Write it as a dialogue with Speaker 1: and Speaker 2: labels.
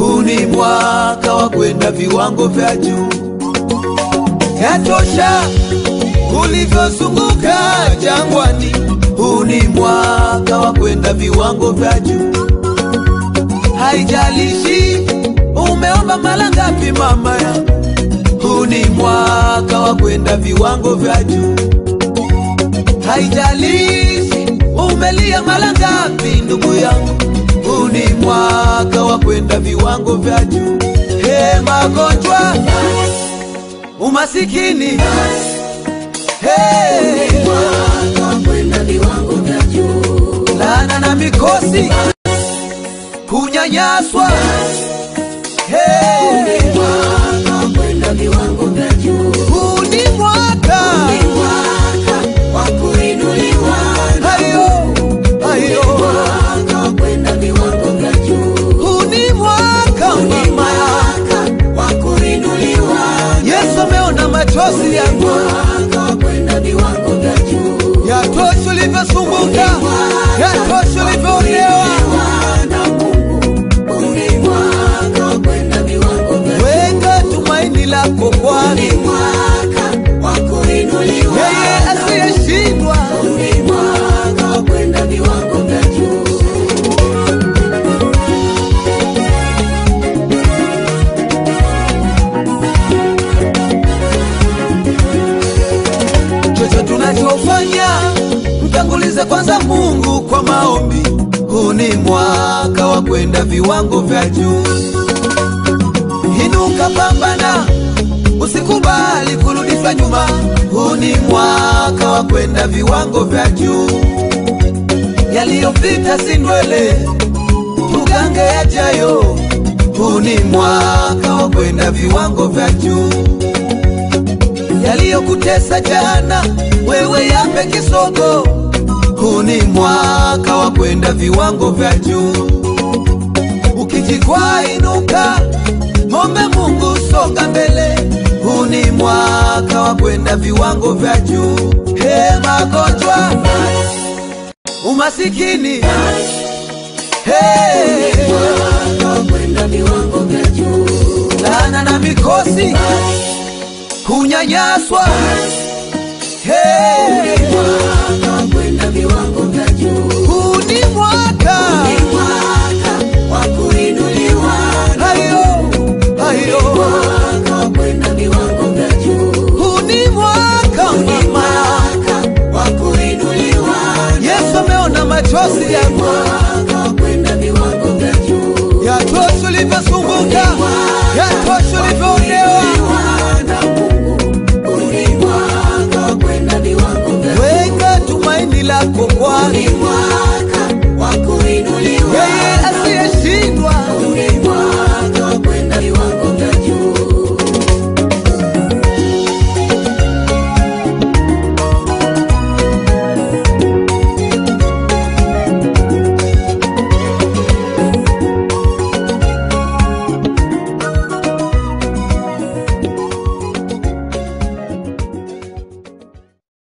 Speaker 1: huu ni mwaka wa kwenda viwango vya juu. Yatosha ulivyozunguka jangwani, huu ni mwaka wa kwenda viwango vya juu. Haijalishi umeomba mara ngapi, mama ya huu ni mwaka wa kwenda viwango vya juu. Haijalishi umelia mara ngapi, ndugu yangu, huu ni mwaka wa kwenda viwango vya juu. He, magonjwa, umasikini, he,
Speaker 2: Mwaka wa kwenda viwango vya juu.
Speaker 1: laana na mikosi, kunyanyaswa, he,
Speaker 2: Mwaka wa kwenda viwango vya juu.
Speaker 1: huu ni mwaka
Speaker 2: Ni mwaka wa kuinuliwa.
Speaker 1: hayo hayo,
Speaker 2: Mwaka wa kwenda viwango vya juu.
Speaker 1: huu ni mwaka
Speaker 2: Ni
Speaker 1: mama
Speaker 2: mwaka wa kuinuliwa.
Speaker 1: Yesu ameona machozi yangu,
Speaker 2: Mwaka wa kwenda viwango vya juu.
Speaker 1: yatosha ulivyosumbuka, yatosha ulivyoonewa.
Speaker 2: Na Mungu, huu ni mwaka wa kwenda viwango vya juu.
Speaker 1: Weka tumaini lako kwani
Speaker 2: Ni mwaka wa kuinuliwa.
Speaker 1: yeye asiyeshindwa.
Speaker 2: Ni mwaka wa kwenda viwango vya juu.
Speaker 1: Chochote tunachofanya mtangulize kwanza Mungu kwa maombi. Huu ni mwaka wa kwenda viwango vya juu. Inuka, pambana, usikubali kurudishwa nyuma. Huu ni mwaka wa kwenda viwango vya juu. Yaliyopita si ndwele, tugange yajayo. Huu ni mwaka wa kwenda viwango vya juu yaliyokutesa jana, wewe yape kisogo. Huu ni mwaka wa kwenda viwango vya juu. Ukijikwaa inuka, mombe Mungu, songa mbele. Huu ni mwaka wa kwenda viwango vya juu. He, magonjwa, umasikini, he,
Speaker 2: Mwaka wa kwenda viwango vya juu.
Speaker 1: laana na mikosi, kunyanyaswa, he,
Speaker 2: Mwaka wa kwenda viwango vya juu.
Speaker 1: huu ni mwaka
Speaker 2: Ni mwaka wa kuinuliwa.
Speaker 1: hayo hayo,
Speaker 2: Mwaka wa kwenda viwango vya juu.
Speaker 1: huu ni mwaka
Speaker 2: Ni
Speaker 1: mama.
Speaker 2: mwaka wa kuinuliwa.
Speaker 1: Yesu ameona machozi yangu,
Speaker 2: Mwaka wa kwenda viwango vya juu.
Speaker 1: yatosha ulivyosumbuka, yatosha ulivyoonewa.
Speaker 2: Na Mungu, huu ni mwaka wa kwenda viwango vya juu.
Speaker 1: Weka tumaini lako